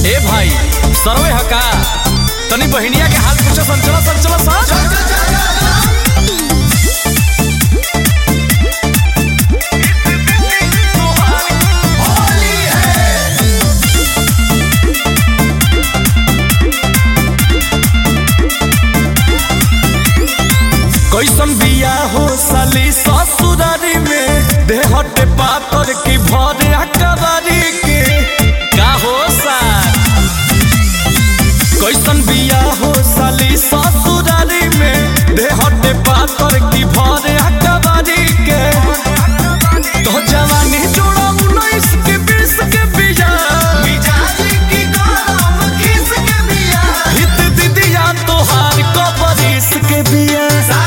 ए भाई सरवे हका तनी बहिनिया के हाल पूछो संचला संचला सा कैसन बिया हो साली ससुरारी में देहटे पातर की भरे अकबारी के का हो सार कैसन बिया हो साली ससुरारी में देहटे पातर की भरे अकबारी के तो जवानी जोड़ा उन्नीस के बीस के बिया हित दीदिया तोहार कबरीस के बिया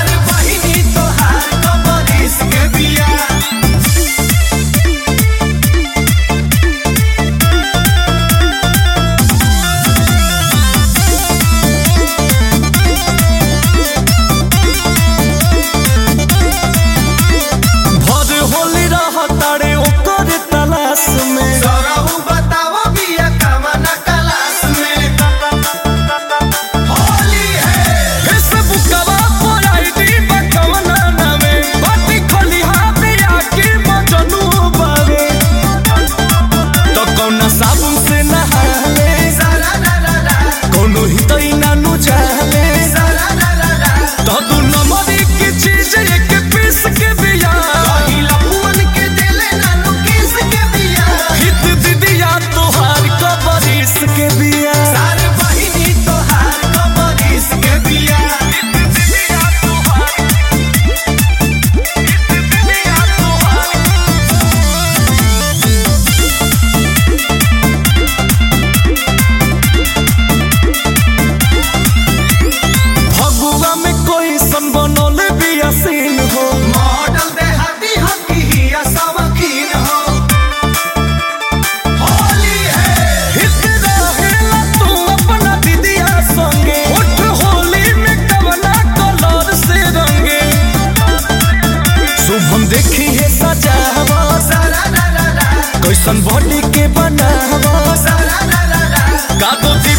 भर होली रह तारे ओकर तलाश में फेसबुकवा पर आईडी बकवना नामे बाटी खलिहा बिया के मजनू बावे तो कौना साबुन से नहाले कौनो हितई नानु जाले तो दू नंबरी की चीज एक पीस के बिया हित दीदिया तोहार कबरीस के बिया दीदिया तोहार दीदिया तोहार फगुआ में कोई सन बनल बिया सीन हो मॉडल देहाती हकी हिया सवकीन हो होली है हित रहेला तू अपना दीदिया संगे उठ होली में कवना कलर से रंगे शुभम देखी है सजावा सारा ला ला ला कैसन बॉडी के बनावा सारा ला ला ला का तो